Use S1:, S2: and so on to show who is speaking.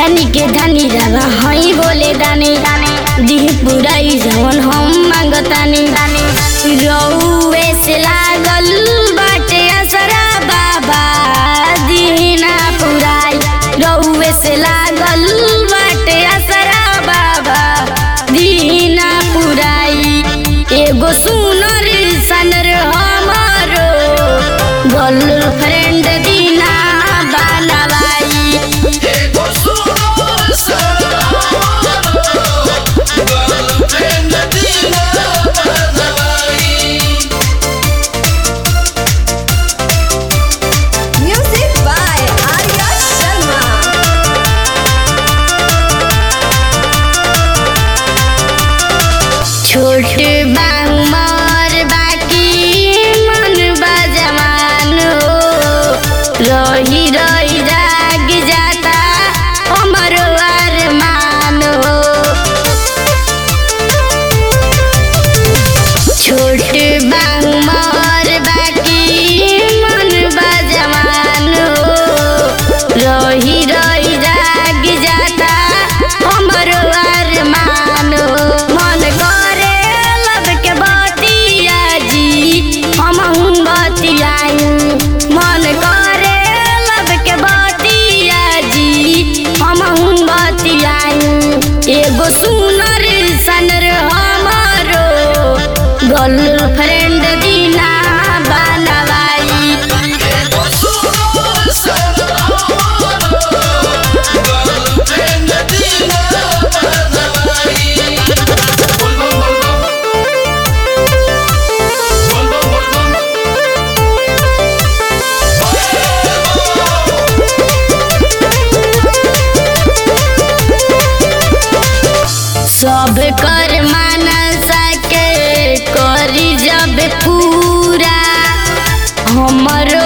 S1: जानी के धनी रवा हई बोले दानी दिह पुराई जवन हम मांगतानी रउए से लागल बाटे असरा बाबा दीना पुराई रउए से लागल बाटे असरा बाबा दीना पुराई एगो सुनर सनर हमारो गर्लफ्रेंड दीना बनवाई
S2: एगो सुनो गर्लफ्रेंड दीना बनवाई
S3: Music by Arya Sharma.
S1: छोट बा उमर बाकी मन बा जवान हो रही रही जाग जाता हमर अरमान हो छोट बा उमर बाकी मन बा जवान हो रही रही जाग जाता हमर अरमान हो मन करे लब के बतिया जी हम बतियाई मन करे लब के बतिया जी हम बतियाई एगो सुनर सनर हमारो गर्लफ्रेंड दीना बनवाई
S2: एगो सुनो गर्लफ्रेंड दीना बनवाई बोल बम बोल बम बोल बम बोल बम
S1: सब कर मानसा के करी जब पूरा हमरो